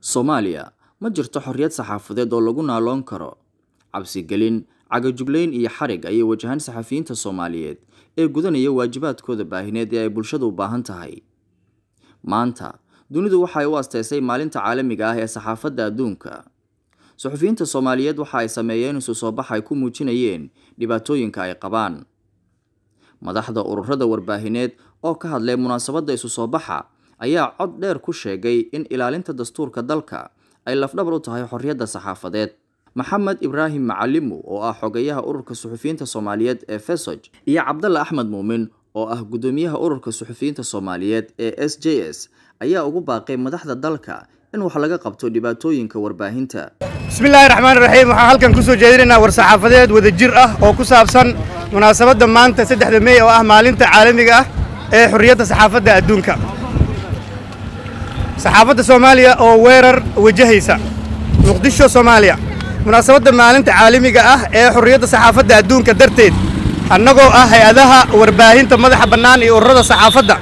Soomaaliya ma jirto xorriyad saxaafadeed oo lagu naaloon karo. Cabsigelin, cagajuglayn iyo xarig ayay wajahaan saxafiyiinta Soomaaliyeed ee gudanaya waajibaadkooda baahineed ee ay bulshadu u baahan tahay. Maanta, dunidu waxay u asteysay Maalinta Caalamiga ah ee Saxaafadda Adduunka. Suxufiyiinta Soomaaliyeed waxa ay sameeyeen isu soo bax ay ku muujinayeen dhibaatooyinka ay qabaan. Madaxda ururada warbaahineed oo ka hadlay munaasabadda isu soo baxa ayaa cod dheer ku sheegay in ilaalinta dastuurka dalka ay lafdhabar u tahay xorriyadda saxaafadeed. Maxamed Ibraahim Macalimu oo ah xogayaha ururka suxufiyiinta Soomaaliyeed ee FESOJ iyo Cabdalla Axmed Muumin oo ah gudoomiyaha ururka suxufiyiinta Soomaaliyeed ee SJS ayaa ugu baaqay madaxda dalka in wax laga qabto dhibaatooyinka warbaahinta. bismillaahi raxmaan raxiim waxaan halkan ku soo jeedinaynaa war saxaafadeed wada jir ah oo ku saabsan munaasabadda maanta saddexda mey oo ah maalinta caalamiga ah ee xorriyadda saxaafadda adduunka saxaafadda soomaaliya oo weerar wajahaysa muqdisho soomaaliya munaasabadda maalinta caalamiga ah ee xorriyadda saxaafadda adduunka darteed annagoo ah hay-adaha warbaahinta madaxa bannaan iyo ururada saxaafadda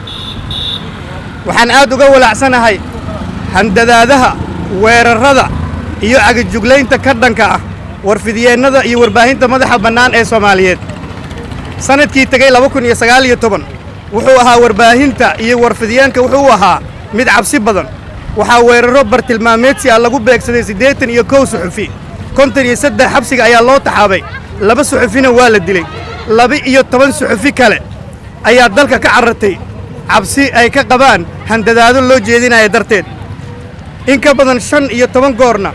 waxaan aad uga walaacsanahay handadaadaha weerarrada iyo cagajuglaynta ka dhanka ah warfidyeenada iyo warbaahinta madaxa bannaan ee soomaaliyeed sannadkii tegey laba kun iyo sagaal iyo toban wuxuu ahaa warbaahinta iyo warfidyeenka wuxuu ahaa mid cabsi badan waxaa weerarro bartilmaameedsi ah lagu beegsaday siddeetan iyo kow suxufi konton iyo saddex xabsiga ayaa loo taxaabay laba suxufina waa la dilay laba iyo toban suxufi kale ayaa dalka ka carartay cabsi ay ka qabaan handadaado loo jeedinaya darteed in ka badan shan iyo toban goorna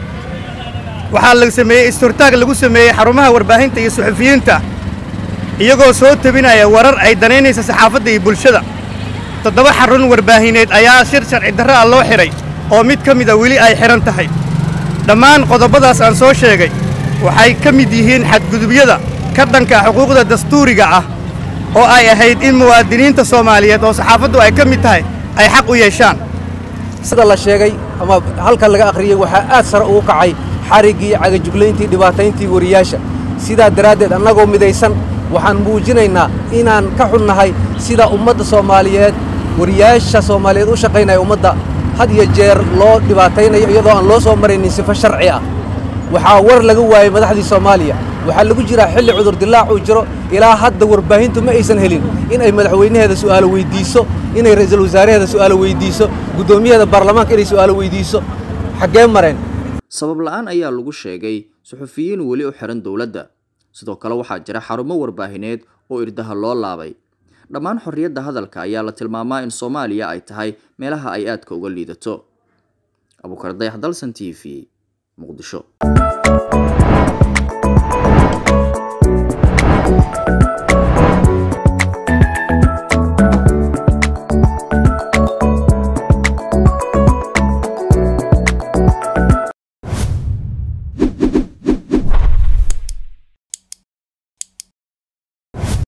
waxaa la sameeyey isturtaag lagu sameeyey xarumaha warbaahinta iyo suxufiyiinta iyagoo soo tebinaya warar ay danaynaysa saxaafadda iyo bulshada toddoba xarun warbaahineed ayaa shir sharci darro ah loo xidhay oo mid ka mida weli ay xidhan tahay dhammaan qodobadaas aan soo sheegay waxay ka mid yihiin xadgudubyada ka dhanka xuquuqda dastuuriga ah oo ay ahayd in muwaadiniinta soomaaliyeed oo saxaafaddu ay ka mid tahay ay xaq u yeeshaan sida la sheegay ama halkan laga akhriyey waxaa aad sare ugu kacay xariggii cagajuglayntii dhibaatayntii wariyaasha sidaa daraaddeed annagoo midaysan waxaan muujinaynaa inaan ka xunnahay sida ummadda soomaaliyeed wariyaasha soomaaliyeed u shaqaynaya ummadda had iyo jeer loo dhibaataynayo iyadoo aan loo soo maraynin sifo sharci ah waxaa war laga waayey madaxdii soomaaliya waxaa lagu jiraa xilli cudurdilaac uu jiro ilaa hadda warbaahintu ma aysan helin in ay madaxweynaheeda su'aalo weyddiiso inay ra'iisul wasaaraheeda su'aalo weyddiiso guddoomiyaheeda baarlamaanka inay su'aalo weyddiiso xaggee mareen sabab la'aan ayaa lagu sheegay suxufiyiin weli u xihan dowladda sidoo kale waxaa jira xarumo warbaahineed oo irdaha loo laabay dhammaan xorriyadda hadalka ayaa la tilmaamaa in soomaaliya ay tahay meelaha ay aadka uga liidato abuukar dayax dalsan t v muqdisho